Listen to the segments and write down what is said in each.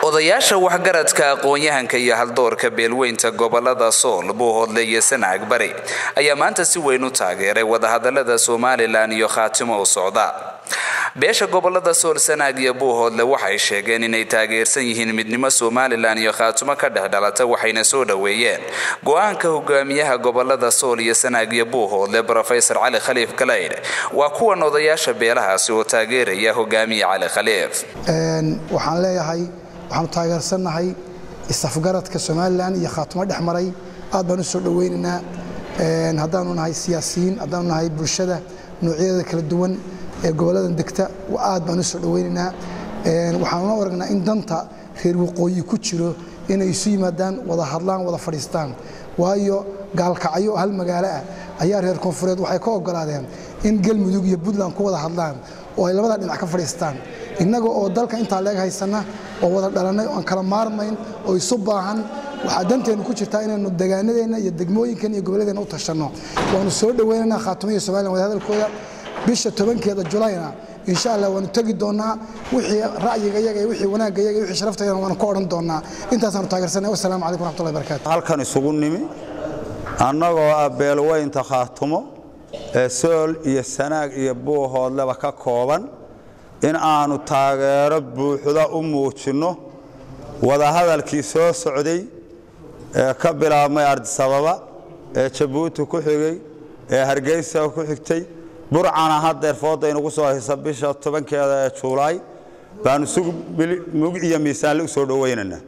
odayaasha waxgaradka aqoon-yahanka iyo haldoorka beelweynta gobolada sool buuhoodle iyo sanaag bari ayaa maanta si weyn u taageeray wadahadalada somalilan iyo khaatimo u socda beesha gobolada sool sanaag iyo buuhoodle waxay sheegeen inay taageersan yihiin midnimo somalilan iyo khaatimo ka dhex dhalata waxayna soo dhoweeyeen go-aanka hogaamiyaha gobolada sool iyo sanaag iyo buuhoodle rofesor cali khaliif galaydh waa kuwan odayaasha beelahaasi oo taageeraya hogaamiye cali khaliif waxaan leeyahay waxaanu taageersannahay isafgaradka somalilan iyo khaatimo dhex maray aad baan u soo dhoweynaynaa haddaanu nahay siyaasiyiin haddaanu nahay bulshada noocyadeeda kala duwan ee goboladan degta aad baan u soo dhoweynaynaa waxaanuna aragnaa in danta reer waqooyi ku jiro inay isu yimaadaan wada hadlaan wada fadhiistaan waayo gaalkacyo hal magaalo ah ayaa reer koonfureed waxay ka ogolaadeen in galmudug iyo puntland ku wada hadlaan oo ay labada dhinac ka fadhiistaan innaga oo dalka intaa leeg haysana oo wada dhalannay oo aan kala maarmayn oo isu baahan waxaa danteennu ku jirtaa inaynu degaanadeenna iyo degmooyinkan iyo goboladeenna u tashanno waanu soo dhoweynaynaa khaatimo iyo somalilan wadahadalkooda bisha tobankeeda julayna insha allah waanu tegi doonnaa wixii ra'yiga yaga iyo wixii wanaagga yaga iyo wixii sharaftayana waanu ka odhan doonnaa intaasaanu taageersanay wasalaamu calaykum waraxmatullahi barakatu halkan isugu nimi annagoo ah beelweynta khaatumo ee sool iyo sanaag iyo buuhoodleba ka kooban in aanu taageero buuxda u muujinno wadahadalkii soo socday ee ka bilaabmay ardisababa ee jabuuti ku xigay ee hargeysa ku xigtay burcana haddeer fooda inugu soo haysa bisha tobankeeda ee juulaay baanu mug iyo miisaanle u soo dhowaynaynaa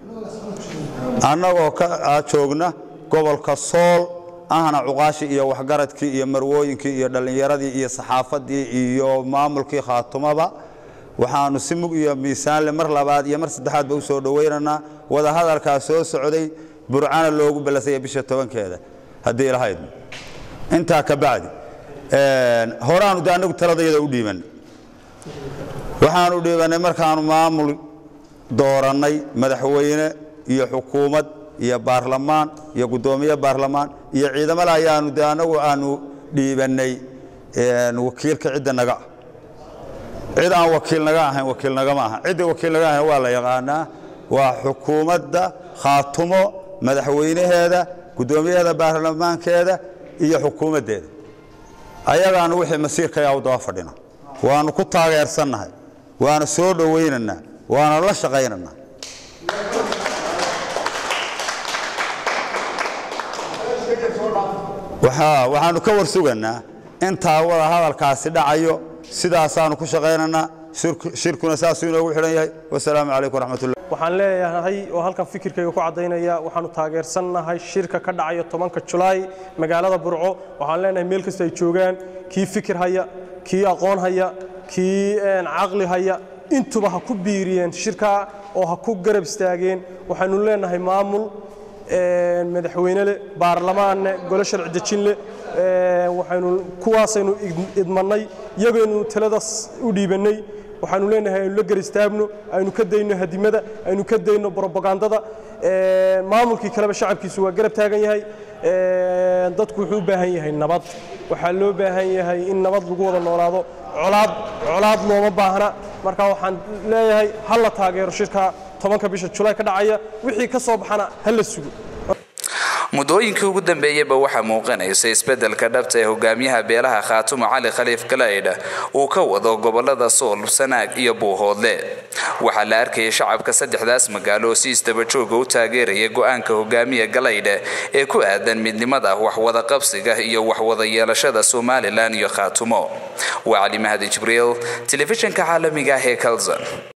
annagoo ka joogna gobolka sool ahna cuqaashii iyo waxgaradkii iyo marwooyinkii iyo dhallinyaradii iyo saxaafadii iyo maamulkii khaatumaba waxaanu si mug iyo miisaanle mar labaad iyo mar saddexaadba u soo dhowaynaynaa wadahadalkaa soo socday burcana loogu ballasaya bisha tobankeeda haddii lahayd intaa ka bacdi horaanu de annagu taladayada u dhiibannay waxaanu dhiibannay markaanu maamul doorannay madaxweyne iyo xukuumad iyo baarlamaan iyo guddoomiye baarlamaan iyo ciidamada ayaanu de annagu aanu dhiibannay wakiilka cidda naga ah cid aan wakiil naga ahayn wakiil nagama aha cidda wakiil naga ahayn waa la yaqaanaa waa xukuumadda khaatumo madaxweynaheeda guddoomiyaheeda baarlamaankeeda iyo xukuumaddeeda ayagaanu wixii masiirkayaa u daba fadhina waanu ku taageersannahay waana soo dhowaynaynaa waana la shaqaynaynaa waxaanu ka war suganaa intaa wada hadalkaasi dhacayo sidaasaanu ku shaqaynaynaa shirkuna saasuu inoogu xidhan yahay wasalaamu calaykum waraxmatullah waxaan leeyahay oo halkan fikirkayga ku caddaynaya waxaanu taageersannahay shirka ka dhacaya tobanka julaay magaalada burco waxaan leenahay meel kasta ay joogaan kii fikir haya kii aqoon haya kii caqli haya intuba ha ku biiriyeen shirkaa oo ha ku garab istaageen waxaynu leenahay maamul madaxweyne leh baarlamaanne golo sharci dejin leh waxaynu kuwaasaynu idmannay iyagaynu taladaas u dhiibannay waxaanu leenahay aynu la garistaagno aynu ka dayno hadimada aynu ka dayno brobagandada maamulkii kaleba shacabkiisu waa garab taagan yahay dadku wuxuu u baahan yahay nabad waxaa loo baahan yahay in nabad lagu wada noolaado colaad colaad looma baahna marka waxaan leeyahay ha la taageero shirka tobanka bisha julaay ka dhacaya wixii ka soo baxana ha la sugo muddooyinkii ugu dambeeyeyba waxaa muuqanaysa isbeddelka dhabta ee hogaamiyaha beelaha khaatumo cali khaliif galaydha uu ka wado gobolada sool sanaag iyo buuhoodle waxaa la arkayay shacabka saddexdaas magaalo oo si isdabajooga u taageeraya go-aanka hogaamiya galaydha ee ku aadan midnimada waxwada qabsiga iyo waxwada yeelashada somalilan iyo khaatumo waa cali mahadi jibriil telefishinka caalamiga ah ee kalson